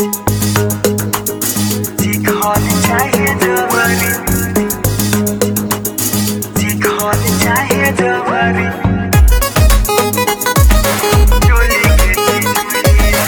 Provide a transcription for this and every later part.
Call चाहे जवानी जी call चाहे जवानी चोली के चीज़िया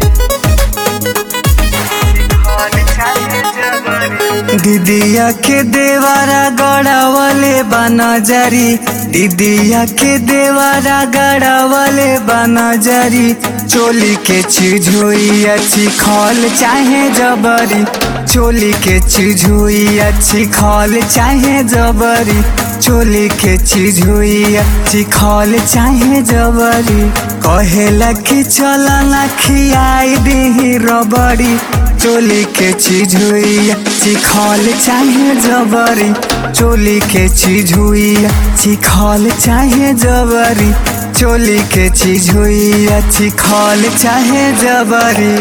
जी call चाहे जवानी दीदिया के देवारा गड़ावले बनजरी दीदिया के देवारा गड़ावले बनजरी चोली के चीज हुई अच्छी खल चाहे जबरी चोली के चीज हुई अच्छी खल चाहे जबरी चोली के चीज हुई अच्छी खल चाहे जबरी कहेला कि चल ना खियाई दी रबड़ी चोली के चीज हुई अच्छी खल चाहे जबरी चोली के चीज हुई अच्छी खल चाहे जबरी चोली के चीज हुई अच्छी खल चाहे जबरी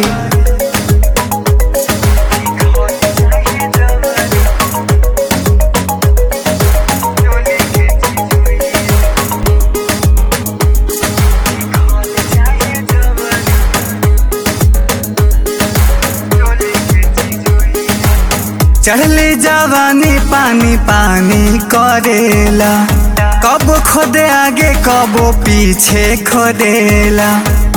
चोली के चीज़िया call चाहे जवानी चोली के चीज़िया चढ़ले जवानी पानी पानी करेला कब खोदे आगे कब पीछे खोदेला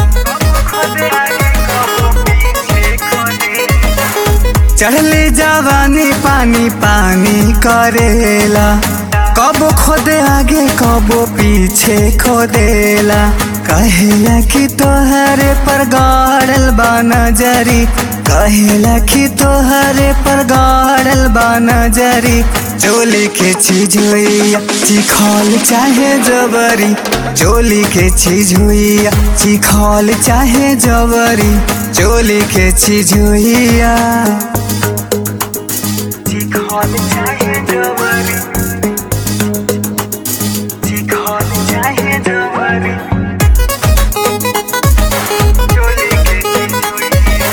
चढ़ले जवानी पानी पानी करेला कब खोदे आगे कब पीछे खोदेला कहेला कि तोहरे पर गाड़ल बा नजरी कहेला कि तोहरे पर गाड़ल बा नजरी चोली के चीज हुई चिखल चाहे जबरी चोली के चीज हुई चिखल चाहे जबरी चोली के चीज हुई जी call चाहे जवानी जी call चाहे जवानी चोली के चीज़िया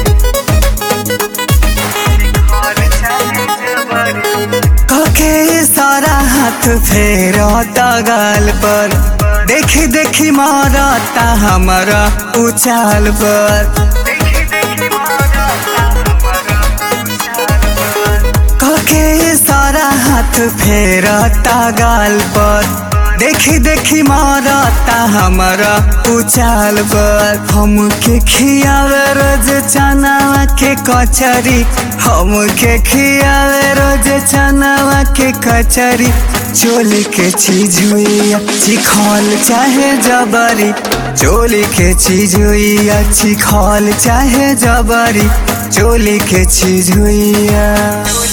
जी call चाहे जवानी कके सारा हाथ फेरता गाल पर देखी देखी मारता हमारा उचाल पर देखी देखी मारा हमारा उछाल कके सारा हाथ फेरता गाल पर देखी देखी मारता हमारा उचाल पर हमके खियावे रोज चनावा के कचरी हमके खियावे रोज चनावा के कचरी चोली के चीज हुई अच्छी खल चाहे जबरी चोली के चीज हुई अच्छी खल चाहे जबरी चोली के चीज हुई